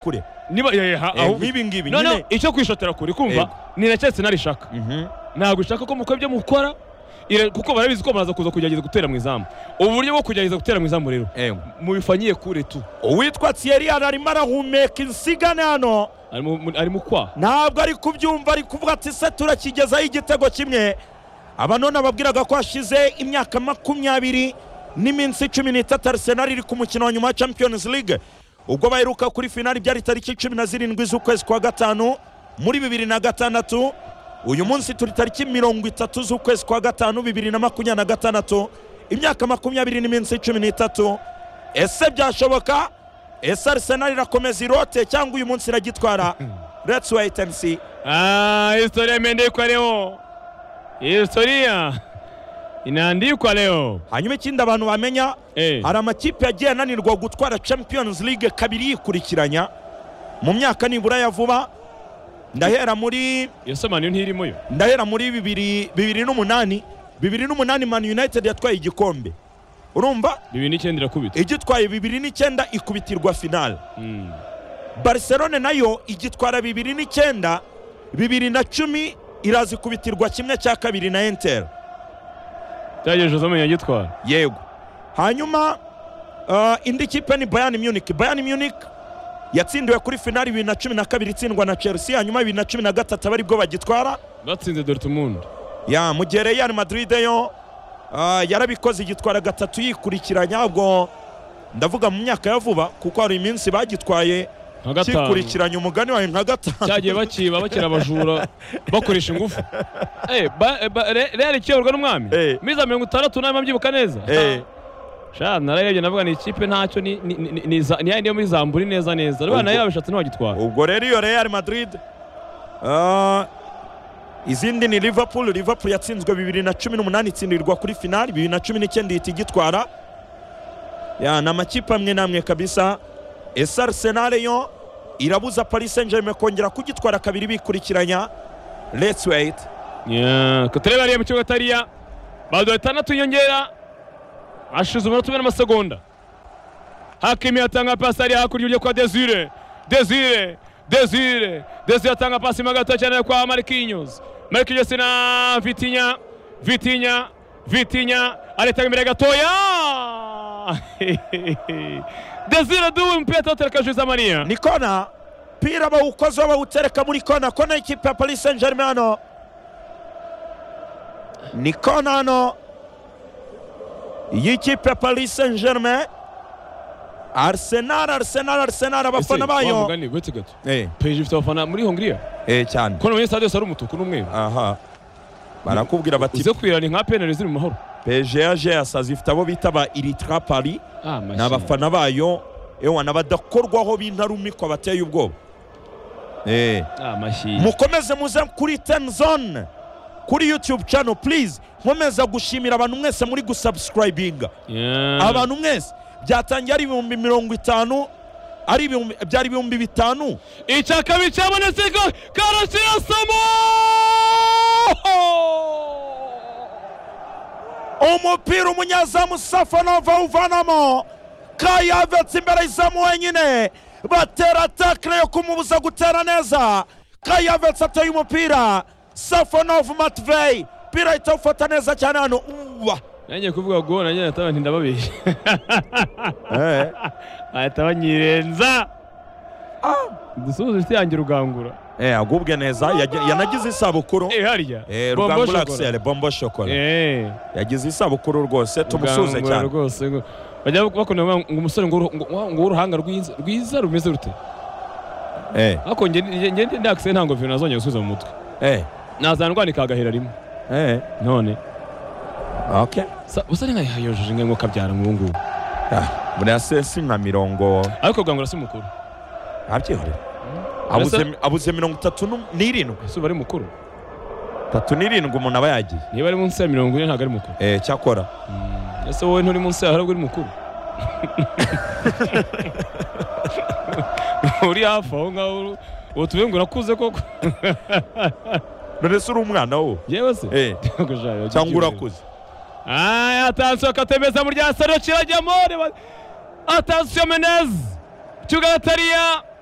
kure niba eh, ha- Eh, ahubwo- nk'ibi ngibi no no nyine icyo kwishotera kure kumva Yego. niracyetse narishaka Mhm. ntabwo ishaka ko mukora ibyo mukora ira- kuko barabizi ko baraza kuza kugerageza gutera mu izamu ubu buryo bwo kugerageza gutera mu izamu rero Ewe. mubifanyiye kure tu uwitwa Thierry arimo arahumeka insigane hano arimo mu- arimo kwa ntabwo ari kubyumva ari kuvuga ati se turakigezaho igitego kimwe aba none ababwiraga ko hashize imyaka makumyabiri n'iminsi cumi n'itatu Arsenal iri ku mukino wa nyuma wa Champions League ubwo baheruka kuri finali byari tariki cumi na zirindwi z'ukwezi kwa gatanu muri bibiri na gatandatu uyu munsi turi tariki mirongo itatu z'ukwezi kwa gatanu bibiri na makumyabiri na gatandatu imyaka makumyabiri n'iminsi cumi n'itatu ese byashoboka ese Arsenal irakomeza irote cyangwa uyu munsi iragitwara let's wait and see Ah, historia imeandikwa leo. Historia inaandikwa leo. hanyuma ikindi abantu bamenya Eh. hari amakipe yagiye ananirwa gutwara champions league kabiri yikurikiranya mu myaka nibura ya vuba ndahera muri Iyo soma niyo ntirimo yo. ndahera muri bibiri bibiri n'umunani bibiri n'umunani man united yatwaye igikombe urumva Bibiri n'icyenda irakubita. igitwaye bibiri n'icyenda ikubitirwa finale Mm. barcelone nayo igitwara bibiri n'icyenda bibiri na cumi irazikubitirwa kimwe cya kabiri na inter Cyagejeje uzamenya gitwara. yego hanyuma uh, indi kipe ni bayani munich bayani munich yatsindiwe kuri finali bibiri na cumi na kabiri itsindwa na chelsea hanyuma bibiri na cumi na gatatu abaribwo bagitwara Batsinze Dortmund. ya mu gihe real madrid yo uh, yarabikoze igitwara gatatu yikurikiranya ubwo ndavuga mu myaka ya vuba kuko hari iminsi bagitwaye Nka gatanu. kikurikiranya umugani wawe nka gatanu Cyagiye bakiba bakira abajura bakoresha ingufu. Eh, ba- eh, ba- Re- Real ikiyoborwa n'umwami. Eh. Miza mirongo itandatu n'ane mabyibuka neza. Eh, Sha nararebye navuga ni ikipe ntacyo ni ni ni- ni za- ni niyo muri Zamburi neza neza. Rwanda nayo yabishatse ntiwagitwara. ubwo rero iyo real madrid uh, izindi ni liverpool liverpool yatsinzwe bibiri na cumi n'umunani itsindirwa kuri finali bibiri na cumi n'icyenda ihita igitwara ya ni amakipe amwe n'amwe kabisa ese arsenal yo irabuza paris saint germain kongera kugitwara kabiri bikurikiranya let's wait Yeah, turebe hariya mu kibuga atariya badora itandatu inyongera hashize umunota umwe n'amasegonda hakimi yatanga pasi hariya hakurya iburyo kwa desire desire desire desire atanga pasi mo gato cyane kwa marquinhos marquinhos na vitinya vitinya vitinya aritanga imbere gatoya desire duwe umupira atawutereka juza mariya ni kona pira bawukoze bawutereka muri kona kona y'ikipe ya paris saint germain hano ni kona hano y'ikipe ya paris saint germain arsenal arsenal arsenal abafana bayo wese gato eh peji ifite abafana muri hongiriya eh cyane ko muri stade yose ari umutuku n'umweru aha barakubwira bati uze kwirana nka penali ziri mu mahoro pgg asazi ifite abo bita ba iritra paris ni abafana bayo ewa n'abadakorwaho b'intarumikwa bateye ubwoba eh amashyi mukomeze muze kuri ten zone kuri youtube channel please nkomeza gushimira abantu mwese muri gusubscribinga abantu mwese byatangiye ari ibihumbi mirongo itanu ari ibihumbi- byari ibihumbi bitanu icya kabiri cyabonetse ko karasirasamo umupira umunyezamu safanova awuvanamo kayavetse imbere y'izamu wenyine batera takire yo kumubuza gutera neza kayavetse ateye umupira safanova matvey pira ahita awufata neza cyane hano uwa nanjye kuvuga ngo nanjye nataba nti ndababeshya ahita banyirenza dusuhuze inshuti yanjye rugangura Eh, agubwe neza yagi- yanagize isabukuru eh harya Eh, Bombo rugangura Shokora. axel bombo shokora Eh, yagize isabukuru rwose tumusuze Rugangura cyane rwose ngo- bajya bakunda ngo ngo umusore ngo uruhu- ngo- ngo uruhanga rwiza rwiza rumeze rute Eh, ariko njye njye ndakise nta ngofero nazongera gusubiza mu mutwe eh, nazandwani kagahera rimwe eh, none okay. sa- usa nkayojeje inka nk'uko abyara nk'ubu ngubu Ah, buriya se si nka mirongo ariko rwangura si mukuru ntabyihorera Mbese- abuze abuze mirongo itatu nu- n'irindwi ese uba ari mukuru itatu n'irindwi umuntu aba yagiye niba ari munsi ya mirongo ine ntabwo ari mukuru Eh, cyakora Mm, ese wowe nturi munsi yawe ahubwo uri mukuru uri hafi aho ngaho uru- utuye ngo urakuze koko none se uri umwana wo yewe se Eh, Ntabwo ushaka- cyangwa urakuze Aya, atansiyo katemeza muri rya saro kirajyamo. reba- Atansiyo Menez. Kibuga atariya.